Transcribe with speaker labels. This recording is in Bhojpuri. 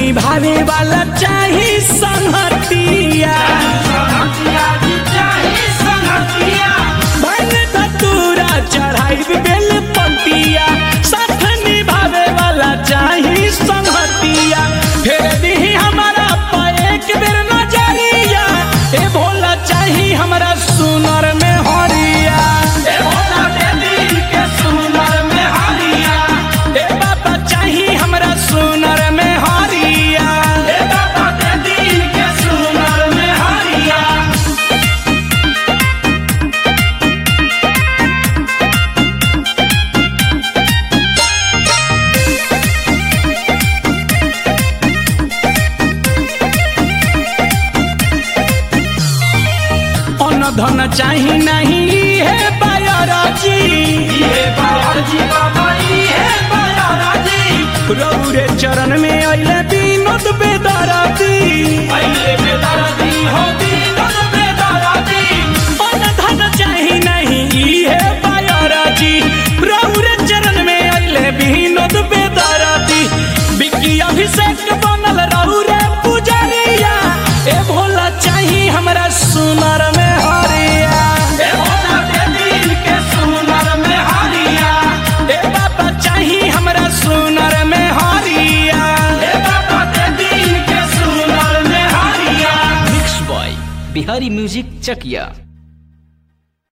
Speaker 1: निभावे वाला चाही संगतिया भन धतूरा चढ़ाई बेल पतिया साथ निभावे वाला चाही संगतिया फेर दी हमारा पे एक बेर नजरिया ए भोला चाही हमरा सुनर में हरिया ए भोला दे दिल के सुनर में हरिया ए बाबा चाही हमरा सुनर में हरिया ए बाबा दे दिल के सुनर में हरिया अन धन चाही नहीं है बायराजी ये बायराजी बाबा ये बायराजी रौरे चरण में अइले विनोद बेदराती अइले बेदराती हो विनोद बेदराती अन धन चाही नहीं है बायराजी रौरे चरण में अइले विनोद बेदराती बिक्की अभिषेक बनल रौरे पुजरिया ए भोला चाही हमरा सुनर में हरिया ए भोला दे दिल के सुनर में हरिया ए बाबा चाही हमरा सुनर में हरिया ए बाबा दे दिल के सुनर में हरिया
Speaker 2: mix by Bihari music Chakiya